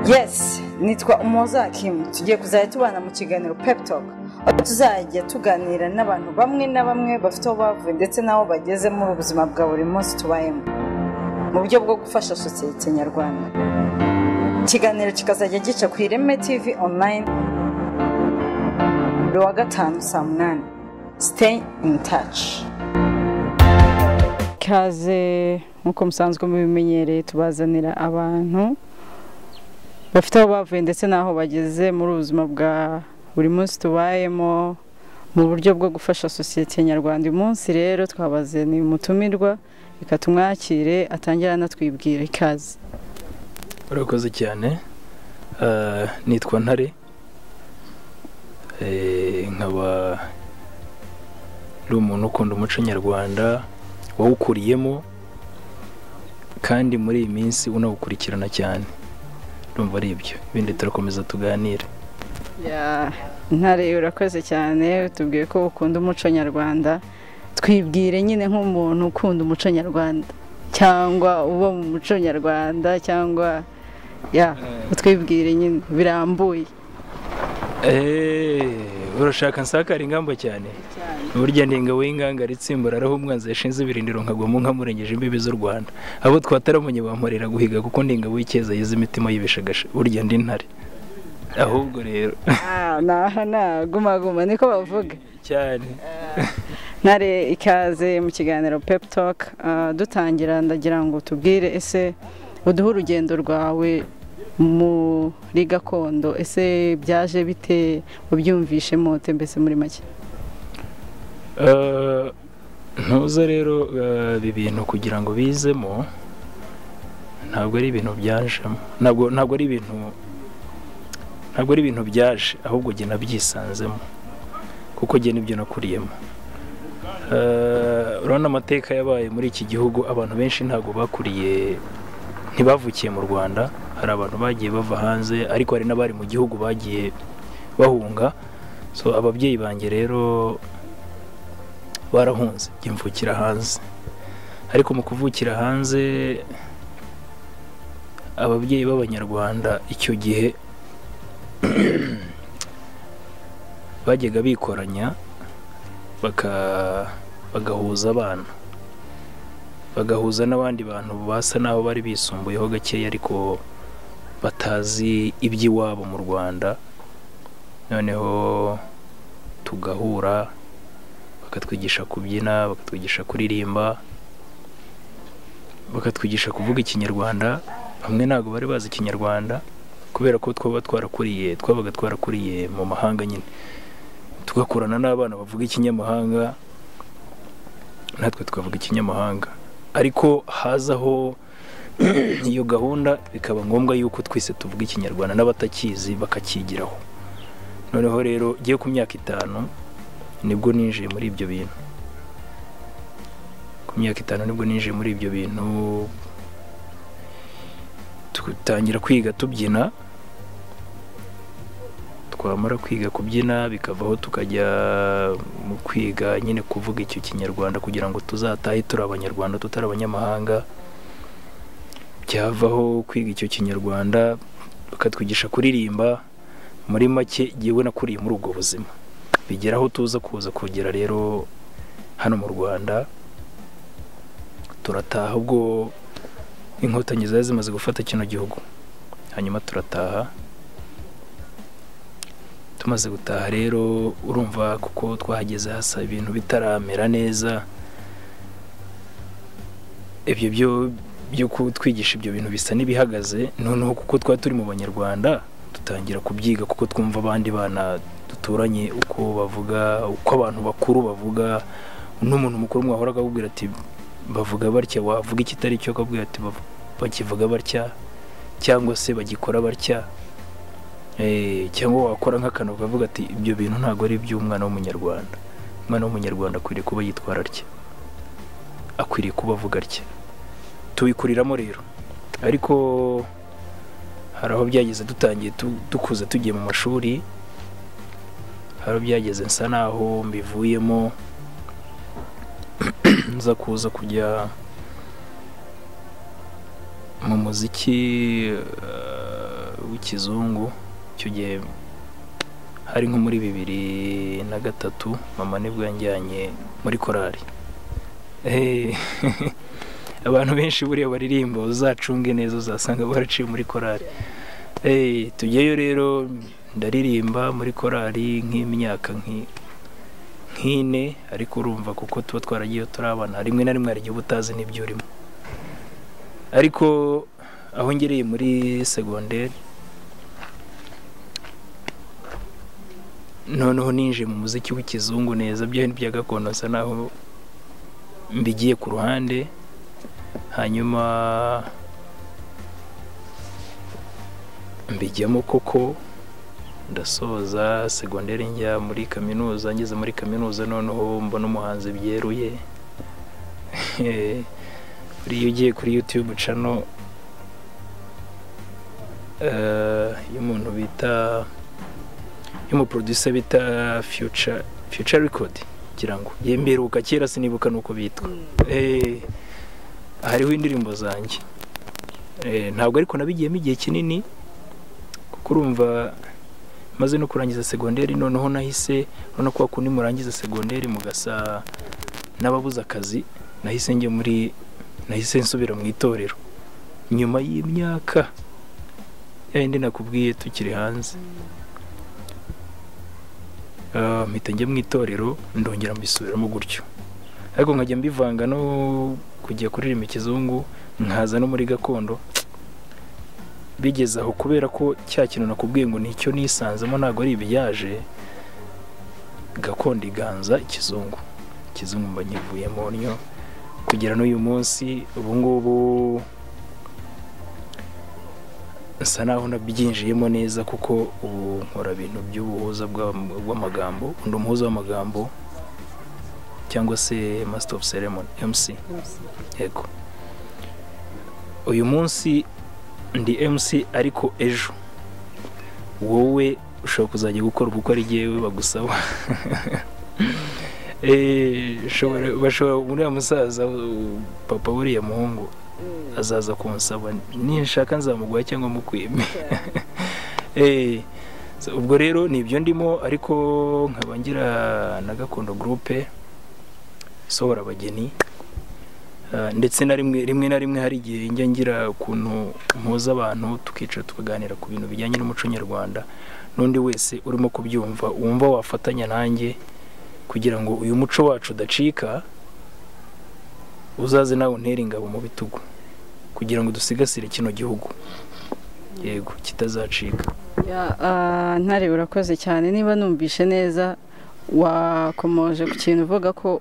yes nitwa umuhoza hakimu tugiye kuzajya tubana mu kiganiro pep talk aho tuzajya tuganira n'abantu bamwe na bamwe bafite aho bavuye ndetse n'aho bageze muri ubuzima bwa buri munsi tubayemo mu buryo bwo gufasha sosiyete nyarwanda ikiganiro kikazajya gica ku ireme tv online buri wa gatanu saa munani stay in touch ikaze nk'uko musanzwe mubimenyereye tubazanira abantu bafite aho bavuye ndetse n'aho bageze muri ubuzima bwa buri munsi tubayemo mu buryo bwo gufasha sosiyete nyarwanda uyu munsi rero twabazaniye umutumirwa reka tumwakire atangire anatwibwira ikaze urakoze cyane Eh, nitwa ntare Eh, nkaba ari umuntu ukunda umuco nyarwanda wawukuriyemo kandi muri iyi minsi unawukurikirana cyane urumva ari ibyo ibindi turakomeza tuganire Ya, ntare urakoze cyane tubwiye ko ukunda umuco nyarwanda twibwire nyine nk'umuntu ukunda umuco nyarwanda cyangwa uba mu muco nyarwanda cyangwa ya utwibwire nyine birambuye Eh, urashaka nsakara ingamba cyane burya ntinga w'ingangara itsimbura araho umwanzi yashinze ibirindiro nkagwamo nkamurengeje imbibi z'u rwanda abo twataramunye bamporera guhiga kuko ndinga w'icyeza yize imitima yibeshagasha burya ndi ntare ahubwo rero Ah, naha nagumaguma niko bavuga cyane ntare ikaze mu kiganiro pep talk Ah, dutangira ndagira ngo tubwire ese uduhe urugendo rwawe muri gakondo ese byaje bite ubyumvishe mote mbese muri make Eh, ntuze rero eh, ibi bintu kugira ngo bizemo ntabwo ari ibintu byajemo ntabwo ntabwo ari ibintu ntabwo ari ibintu byaje ahubwo jye nabyisanzemo kuko jye nibyo nakuriyemo Eh, urabona amateka yabaye muri iki gihugu abantu benshi ntabwo bakuriye ntibavukiye mu rwanda hari abantu bagiye bava hanze ariko hari n'abari mu gihugu bagiye bahunga so ababyeyi banjye rero barahunze njye mvukira hanze ariko mu kuvukira hanze ababyeyi b'abanyarwanda icyo gihe bajyaga bikoranya baka- bagahuza abana bagahuza n'abandi bantu basa n'aho bari bisumbuyeho gakeya ariko batazi iby'iwabo mu rwanda noneho tugahura bakatwigisha kubyina bakatwigisha kuririmba bakatwigisha kuvuga ikinyarwanda bamwe ntabwo bari bazi ikinyarwanda kubera ko twaba twarakuriye twabaga twarakuriye mu mahanga nyine tugakurana n'abana bavuga ikinyamahanga natwe tukavuga ikinyamahanga ariko hazaho iyo gahunda bikaba ngombwa yuko twese tuvuga ikinyarwanda n'abatakizi bakakigiraho noneho rero giye ku myaka itanu nibwo ninjiye muri ibyo bintu ku myaka itanu nibwo ninjiye muri ibyo bintu dutangira kwiga tubyina twamara kwiga kubyina bikavaho tukajya mu kwiga nyine kuvuga icyo kinyarwanda kugira ngo tuzatahe turi abanyarwanda tutari abanyamahanga byavaho kwiga icyo kinyarwanda bakatwigisha kuririmba muri make jyewe nakuriye muri ubwo buzima bigera aho tuza kuza kugera rero hano mu rwanda turataha ubwo inkotanyi zari zimaze gufata kino gihugu hanyuma turataha tumaze gutaha rero urumva kuko twahageze hasa ibintu bitaramera neza ibyo byo byo kutwigisha ibyo bintu bisa n'ibihagaze noneho kuko twari turi mu banyarwanda dutangira kubyiga kuko twumva abandi bana duturanye uko bavuga uko abantu bakuru bavuga n'umuntu mukuru mwahoraga akubwira ati bavuga batya wavuga ikitari cyo akabwira ati "Bavu- bakivuga batya cyangwa se bagikora batya Eh, cyangwa wakora nk'akantu ukavuga ati ibyo bintu ntabwo ari iby'umwana w'umunyarwanda umwana w'umunyarwanda akwiriye kuba yitwara atya akwiriye kuba avuga atya tubikuriramo rero ariko hari aho byageze dutangiye tu- dukuze tugiye mu mashuri hari aho byageze nsa naho mbivuyemo nza kuza kujya mu muziki eh, w'ikizungu icyo gihe hari nko muri bibiri na gatatu mama nibwo yanjyanye muri korari Eh, abantu benshi buriya baririmba uzacunge neza uzasanga baraciye muri korari Eh, tujyayo rero ndaririmba muri korari nk'imyaka nki- nk'ine ariko urumva kuko tuba twaragiye turi abana rimwe na rimwe hari igihe uba utazi n'ibyo urimo ariko aho ngereye muri segonderi noneho ninjiye mu muziki w'ikizungu neza byo bya gakondo nsa naho mbigiye ku ruhande hanyuma mbijyamo koko ndasoza segonderi njya muri kaminuza ngeze muri kaminuza noneho mbona umuhanzi byeruye buriya ugiye kuri yutube cano y'umuntu bita y'umuproducer bita future future record ngira ngo yemberuka kera sinibuka nuko bitwa Eh, hariho indirimbo zanjye Eh, ntabwo ariko nabigiyemo igihe kinini kuko urumva maze no kurangiza segonderi noneho nahise urabona ko kundi murangiza segonderi mugasa n'ababuze akazi nahise njya muri nahise nsubira mu itorero nyuma y'imyaka ya yindi nakubwiye tukiri hanze Ah, mpita njya mu itorero ndongera mbisubiramo gutyo ariko nkajya mbivanga no kujya kuririmba ikizungu nkaza no muri gakondo bigeze aho kubera ko cya kintu nakubwiye ngo nicyo nisanzemo ntabwo ari ibiyaje gakondo iganza ikizungu ikizungu mba nkivuyemo ntyo kugera n'uyu munsi ubu ngubu nsa naho nabyinjiyemo neza kuko ubu nkora ibintu by'ubuhuza bw'am- bw'amagambo undi umuhuza w'amagambo cyangwa se master of ceremony mc yego uyu munsi ndi mc ariko ejo wowe ushobora kuzajya gukora ubukwe ari jyewe bagusaba Eh, ushobora- bashobora uriya musaza u- papa w'uriya muhungu azaza kunsaba nishaka nzamuguha cyangwa mukwime Eh, so, ubwo rero ni ibyo ndimo ariko nkaba ngira na gakondo gurupe isohora abageni Ah, ndetse na rimwe rimwe na rimwe hari igihe njya ngira ukuntu mpuza abantu tukicara tukaganira ku bintu bijyanye n'umuco nyarwanda n'undi wese urimo kubyumva wumva wafatanya nanjye kugira ngo uyu muco wacu udacika uzaze nawe untere ingabo mu bitugu kugira ngo dusigasire kino gihugu yego kitazacika Ya, ah, ntare urakoze cyane niba numvishe neza wakomoje ku kintu uvuga ko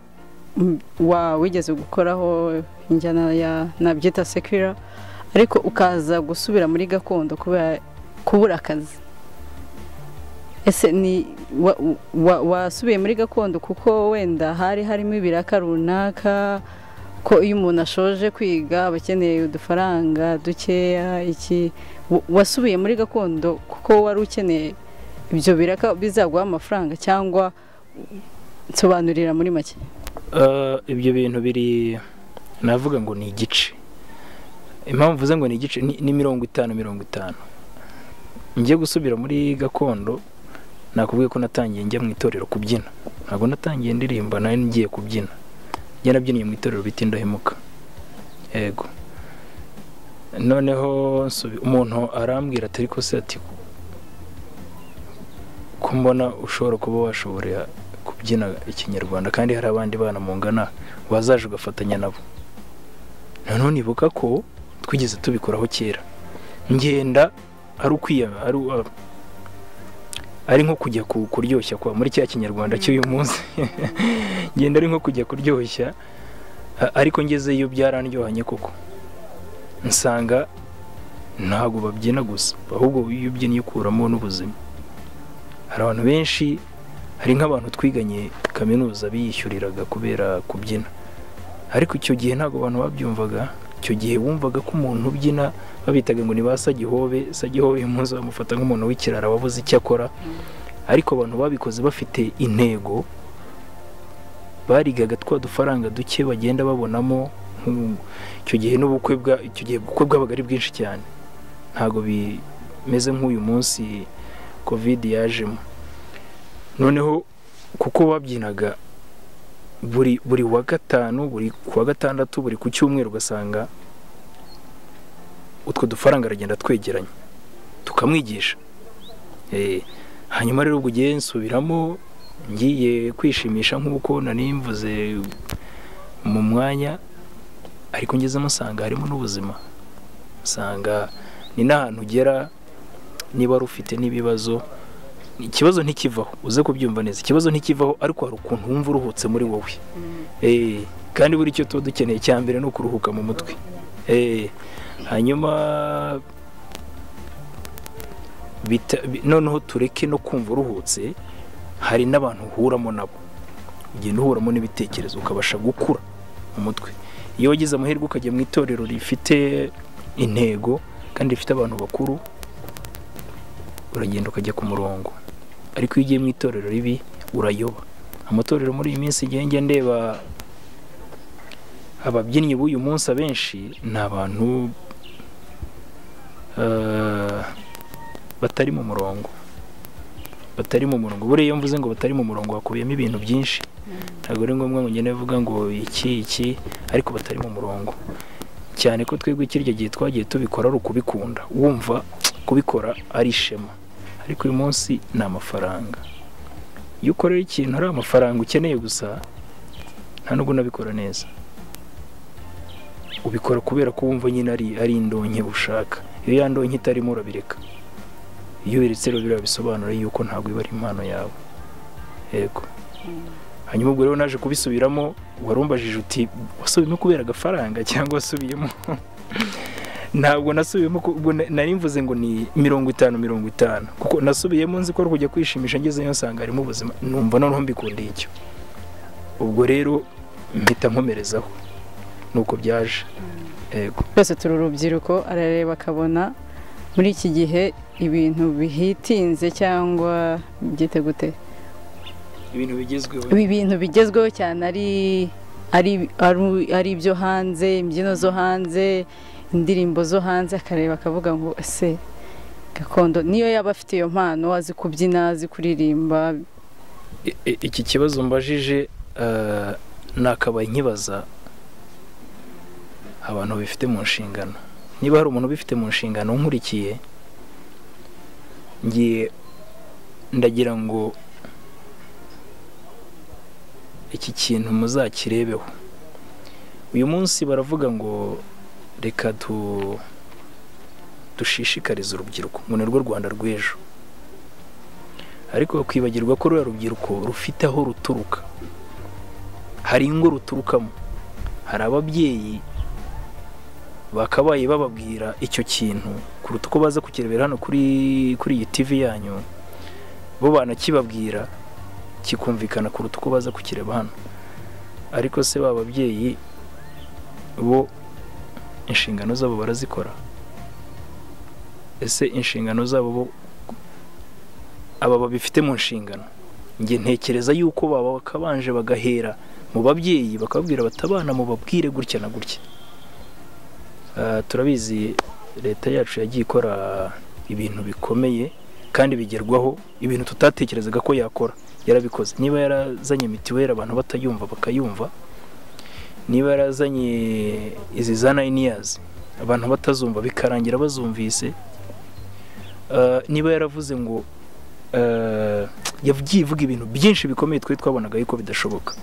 mm, wa wigeze gukoraho injyana ya nabyita sekira ariko ukaza gusubira muri gakondo kubera kubura akazi ese ni wa- wa- wasubiye muri gakondo kuko wenda hari harimo ibiraka runaka ko iyo umuntu ashoje kwiga aba akeneye udufaranga dukeya iki wa- wasubiye muri gakondo kuko wari ukeneye ibyo biraka bizaguha amafaranga cyangwa nsobanurira muri make Ah, ibyo bintu biri navuga ngo ni igice impamvu mvuze ngo ni igice ni ni mirongo itanu mirongo itanu ngiye gusubira muri gakondo nakubwiye ko natangiye njya mu itorero kubyina ntabwo natangiye ndirimba nari ngiye kubyina njya nabyiniye mu itorero bita indahemuka yego noneho nsubi- umuntu arambwira atari ko se ati ko mbona ushobora kuba washoborera kubyina ikinyarwanda kandi hari abandi bana mungana bazaje ugafatanya nabo noneho nibuka ko twigeze tubikoraho kera ngenda ari ukwiya ari uh, ari nko kujya ku- kuryoshya kwa muri cya kinyarwanda cy'uyu munsi ngenda ari nko kujya kuryoshya a- ariko ngezeyo byarandyohanye koko nsanga ntabwo babyina gusa ahubwo iyo ubyinnye ukuramo n'ubuzima hari abantu benshi hari nk'abantu twiganye kaminuza biyishyuriraga kubera kubyina ariko icyo gihe ntabwo abantu babyumvaga icyo gihe wumvaga ko umuntu ubyina babitaga ngo ni ba sagihobe sagihobe uyu munsi bamufata nk'umuntu w'ikirara wabuze icyo akora ariko abantu babikoze bafite intego barigaga twa dufaranga duke bagenda babonamo nk'u- icyo gihe n'ubukwe bwa icyo gihe ubukwe bwabaga ari bwinshi cyane ntabwo bi- meze nk'uyu munsi kovide yajemo noneho kuko babyinaga buri buri wa gatanu buri ku wa gatandatu buri ku cyumweru ugasanga utwo dufaranga aragenda twegeranye tukamwigisha hanyuma rero ubwo ugiye nsubiramo ngiye kwishimisha nk'uko nari mvuze mu mwanya ariko ngezemo usanga harimo n'ubuzima usanga ni n'ahantu ugera niba wari ufite n'ibibazo ikibazo ntikivaho uze kubyumva neza ikibazo ntikivaho ariko hari ukuntu wumva uruhutse muri wowe kandi buri cyo tuba dukeneye cya mbere ni ukuruhuka mu mutwe hanyuma noneho tureke no kumva uruhutse hari n'abantu uhuramo nabo ugenda uhuramo n'ibitekerezo ukabasha gukura umutwe iyo wagize amahirwe ukajya mu itorero rifite intego kandi rifite abantu bakuru uragenda ukajya ku murongo ariko iyo ugiye mu itorero ribi urayoba amatorero muri iyi minsi ngenge ndeba ababyinnyi b'uyu munsi abenshi ni abantu batari mu murongo batari mu murongo buriya iyo mvuze ngo batari mu murongo hakubiyemo ibintu byinshi ntabwo ari ngombwa ngo ngende uvuga ngo iki iki ariko batari mu murongo cyane ko twebwe kirya gihe twagiye tubikora ari ukubikunda wumva kubikora ari ishema ariko uyu munsi ni amafaranga iyo ukorera ikintu ari amafaranga ukeneye gusa nta nubwo unabikora neza ubikora kubera ko wumva nyine ari indonke ushaka iyo ya ndonke itarimo urabireka iyo ubiretse rero biriya bisobanura yuko ntabwo iba ari impano yawe yego hanyuma ubwo rero naje kubisubiramo warumbajije uti wasubiyemo kubera agafaranga cyangwa wasubiyemo ntabwo nasubiyemo nari mvuze ngo ni mirongo itanu mirongo itanu kuko nasubiyemo nzi ko ari kujya kwishimisha ngezeyo nsanga harimo ubuzima numva noneho mbikundiye icyo ubwo rero mpita nkomerezaho ni uko byaje twese turi urubyiruko arareba akabona muri iki gihe ibintu bihitinze cyangwa byite gute ibintu bigezweho ibintu bigezweho cyane ari ibyo hanze imbyino zo hanze indirimbo zo hanze akareba akavuga ngo ese gakondo niyo yaba afite iyo mpano azi kubyina azi kuririmba iki kibazo mbajije nakabaye nkibaza abantu bifite mu nshingano niba hari umuntu ubifite mu nshingano nkurikiye ngiye ndagira ngo iki kintu muzakirebeho uyu munsi baravuga ngo reka dushishikarize urubyiruko ngo ni rwo rwanda rw'ejo ariko bakwibagirwa ko ruriya rubyiruko rufite aho ruturuka hari ingo ruturukamo hari ababyeyi bakabaye bababwira icyo kintu kuruta uko baza kukirebera hano kuri iyi tivi yanyu bo banakibabwira kikumvikana kuruta uko baza kukireba hano ariko se ba babyeyi bo inshingano zabo barazikora ese inshingano zabo bo aba babifite mu nshingano njye ntekereza yuko baba bakabanje bagahera mu babyeyi bakababwira batabana mu babwire gutya na gutya turabizi leta yacu yagiye ikora ibintu bikomeye kandi bigerwaho ibintu tutatekerezaga ko yakora yarabikoze niba yarazanye mitiweli abantu batayumva bakayumva niba yarazanye izi za nayiniyazi abantu batazumva bikarangira bazumvise niba yaravuze ngo yagiye ivuga ibintu byinshi bikomeye twari twabonaga yuko bidashoboka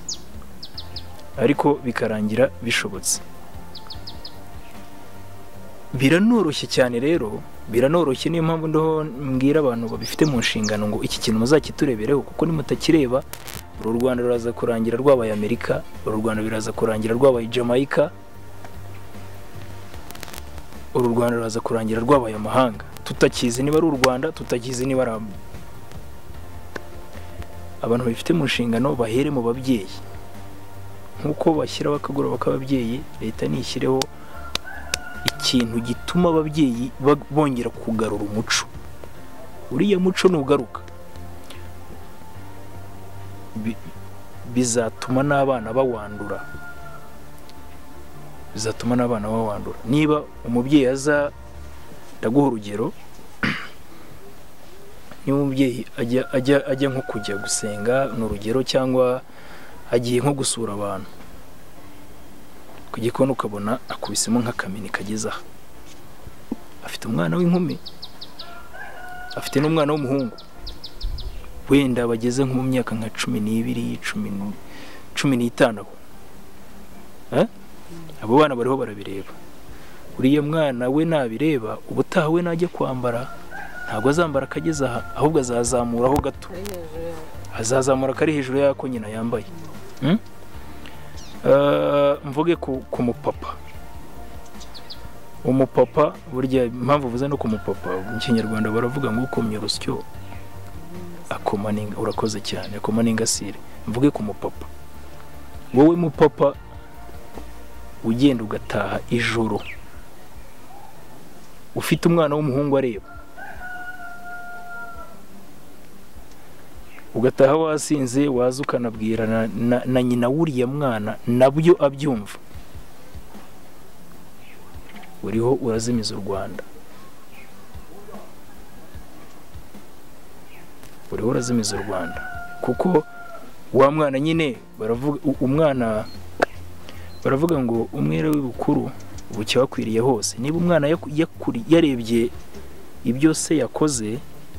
ariko bikarangira bishobotse biranoroshye cyane rero biranoroshye niyo mpamvu ndoho mbwira abantu babifite mu nshingano ngo iki kintu muzakiturebereho kuko nimutakireba uru rwanda ruraza kurangira rwabaye amerika uru rwanda biraza kurangira rwabaye jamaica uru rwanda ruraza kurangira rwabaye amahanga tutakizi niba ari u rwanda tutakizi niba ari abantu bifite mu nshingano bahere mu babyeyi nk'uko bashyiraho akagoroba k'ababyeyi leta nishyireho ikintu gituma ababyeyi bongera kugarura umuco uriya muco nugaruka bizatuma n'abana bawandura bizatuma n'abana bawandura niba umubyeyi aza ndaguha urugero niba umubyeyi ajya ajya ajya nko kujya gusenga ni urugero cyangwa agiye nko gusura abantu ku gikoni ukabona akubisemo nk'akamenyi kageze aha afite umwana w'inkumi afite n'umwana w'umuhungu wenda bageze nko mu myaka nka cumi n'ibiri cumi cumi n'itanu abo Eh? abo bana bariho barabireba uriya mwana we nabireba ubutaha we najya kwambara ntabwo azambara akageze aha ahubwo azazamuraho gato azazamura akari hejuru y'ako nyina yambaye Mm? Eh, mvuge ku ku mupapa umupapa burya impamvu uvuze no ku mupapa mu kinyarwanda baravuga ngo ukomye urusyo akoma n'inga- urakoze cyane akoma n'ingasire mvuge ku mupapa wowe mupapa ugenda ugataha ijoro ufite umwana w'umuhungu areba ugataha wasinze waza ukanabwira na, na, na nyina w'uriya mwana nabyo abyumva uriho urazimiza u rwanda uriho urazimiza u rwanda kuko wa mwana nyine baravuga u- umwana baravuga ngo umwere w'ibukuru bucya wakwiriye hose niba umwana yaku- yakuri- yarebye ibyo se yakoze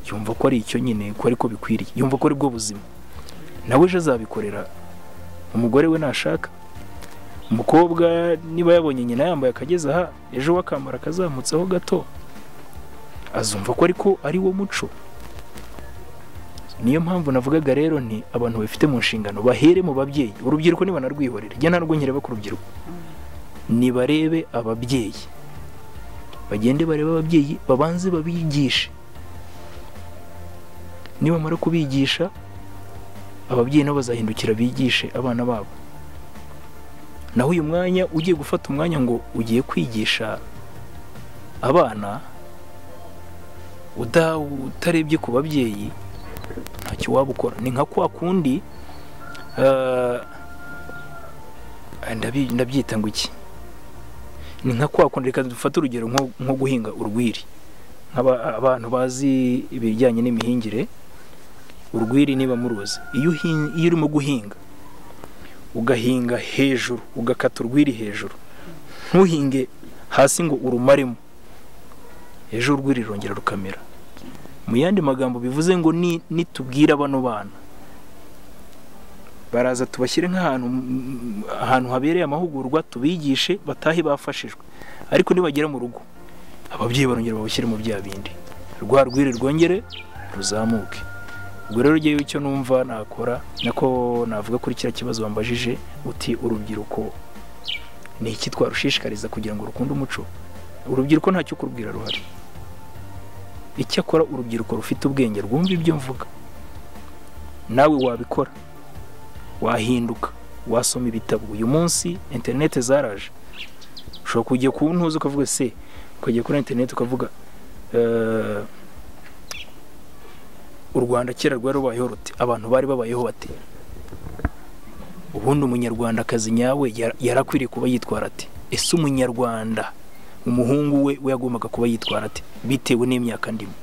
yumva ko ari icyo nyine ko ariko bikwiriye yumva ko ari bwo buzima nawe ejo azabikorera umugore we nashaka umukobwa niba yabonye nyina yambaye akageze aha ejo we akambara akazamutseho gato azumva ko ariko ari wo muco niyo mpamvu navugaga rero nti abantu babifite mu nshingano bahere mu babyeyi urubyiruko nibanarwihorere njya ntabwo nkireba ku rubyiruko nibarebe ababyeyi bagende barebe ababyeyi babanze babigishe nibamara kubigisha ababyeyi nabo bazahindukira bigishe abana babo naho uyu mwanya ugiye gufata umwanya ngo ugiye kwigisha abana uda- utarebye ku babyeyi ntacyo waba ukora ni nka kwa kundi eh, ndabi- ndabyita ngo iki ni nka kwa kundi reka dufate urugero nko nko guhinga urwiri Nk'aba- abantu bazi ibijyanye n'imihingire urwiri niba muruzi iyo uhin- iyo urimo guhinga ugahinga hejuru ugakata urwiri hejuru ntuhinge hasi ngo urumaremo ejo urwiri rurongera rukamera mu yandi magambo bivuze ngo ni nitubwira bano bana baraza tubashyire nk'ahantu mm, ahantu habereye amahugurwa tubigishe batahe bafashijwe ariko nibagera mu rugo ababyeyi barongera babashyire mu bya bindi rwa rwiri rwongere ruzamuke ubwo rero ngewe icyo numva nakora nako navuga kuri kiriya kibazo wambajije uti urubyiruko ni iki twarushishikariza kugira ngo rukunde umuco urubyiruko ntacyo kurubwira ruhari icyakora urubyiruko rufite ubwenge rwumva ibyo mvuga nawe wabikora wahinduka wasoma ibitabo uyu munsi interineti zaraje ushobora kujya ku ntuzi ukavuga se ukajya kuri interineti ukavuga "Eh, u rwanda kera rwari rubayeho ruti abantu bari babayeho bate ubundi umunyarwandakazi nyawe yara- yarakwiriye kuba yitwara ati ese umunyarwanda umuhungu we we yagombaga kuba yitwara ati bitewe n'imyaka ndimo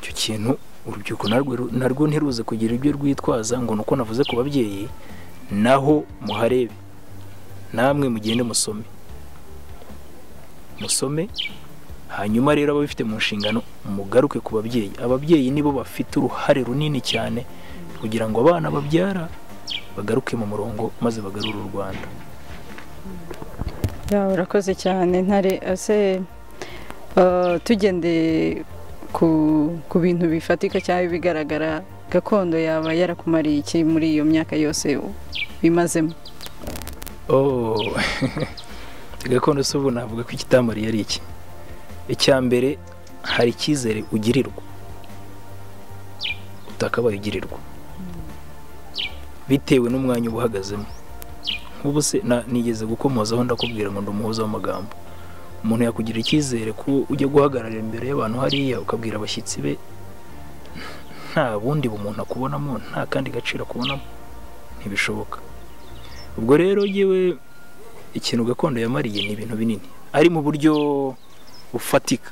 icyo kintu urubyiruko narwo narwo ntiruze kugira ibyo rwitwaza ngo ni uko navuze ku babyeyi naho muharebe namwe mugende musome musome hanyuma rero ababifite mu nshingano mugaruke ku babyeyi ababyeyi nibo bafite uruhare runini cyane kugira ngo abana babyara bagaruke mu murongo maze bagarure u rwanda Ya, urakoze cyane ntare ese eh, tugendeye ku ku bintu bifatika cyangwa ibigaragara gakondo yaba yarakumariye iki muri iyo myaka yose bimazemo Oh, gakondo se ubu navuga ko ikitamari ari iki icya mbere hari icyizere ugirirwa utakabaye ugirirwa bitewe n'umwanya uba uhagazemo nk'ubu se na- nigeze gukomozaho ndakubwira ngo ndi umuhuza w'amagambo umuntu yakugirira icyizere ko ujya guhagarara imbere y'abantu hariya ukabwira abashyitsi be nta bundi bumuntu akubonamo nta kandi gaciro akubonamo ntibishoboka ubwo rero yewe ikintu gakondo yamariye ni ibintu binini ari mu buryo bufatika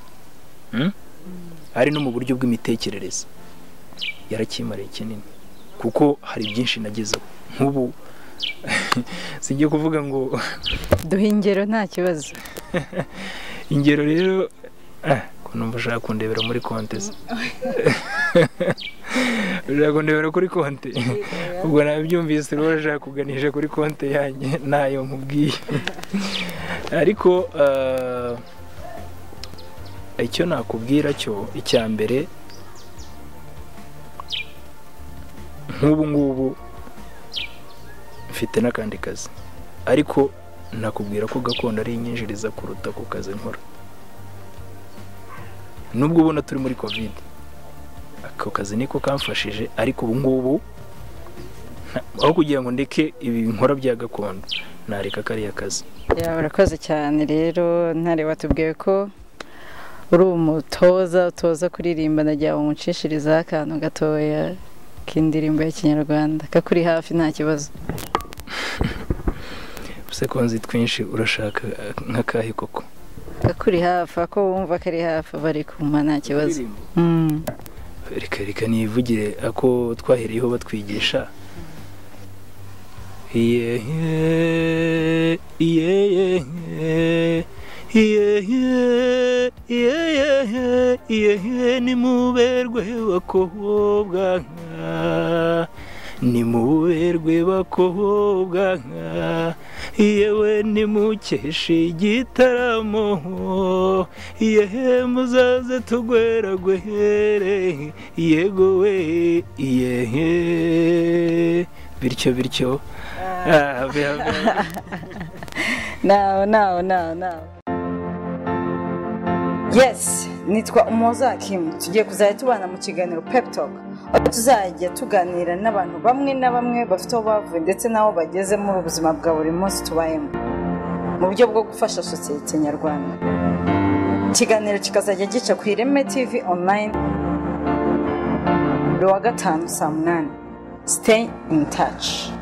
Mm? ari no mu buryo bw'imitekerereze yarakimariye kinini kuko hari byinshi nagezeho nk'ubu sijya kuvuga ngo duha ingero nta kibazo ingero rero ko numva ushaka kundebera muri konte se ushaka kundebera kuri konte ubwo nabyumvise rero ushaka kuganisha kuri konte yanjye ntayo nkubwiye ariko icyo nakubwira cyo icya mbere nk'ubu ngubu mfite n'akandi kazi ariko nakubwira ko gakondo ari inyinjiriza kuruta ku kazi nkora nubwo ubona turi muri kovide ako kazi niko kamfashije ariko ubu ngubu aho kugira ngo ndeke ibi nkora bya gakondo nareka kariya kazi Ya, urakoze cyane rero ntare batubwiye ko uri umutoza utoza kuririmba nagira ngo umucishirizeho akantu gatoya k'indirimbo ya kinyarwanda kakuri hafi nta kibazo usekonzi twinshi urashaka nk'akahe koko kakuri hafi ako wumva kari hafi bari kumpa nta kibazo Mm. reka reka nivugire ako twahereyeho batwigisha iye iye iye iyehe iyehe iyehe nimuberwe bakobwa nka nimuberwe bakobwa nka yewe nimukeshe igitaramo yehe muzaze tugweragwehere yego we iyehe bityo bityo Ah, biha- nawe nawe nawe nawe yesi nitwa umuhoza kimu tugiye kuzajya tubana mu kiganiro pep talk aho tuzajya tuganira n'abantu bamwe na bamwe bafite aho bavuye ndetse n'aho bageze muri ubuzima bwa buri munsi tubayemo mu buryo bwo gufasha sosiyete nyarwanda ikiganiro kikazajya gica ku ireme tv online buri wa gatanu saa munani siteyi ini taci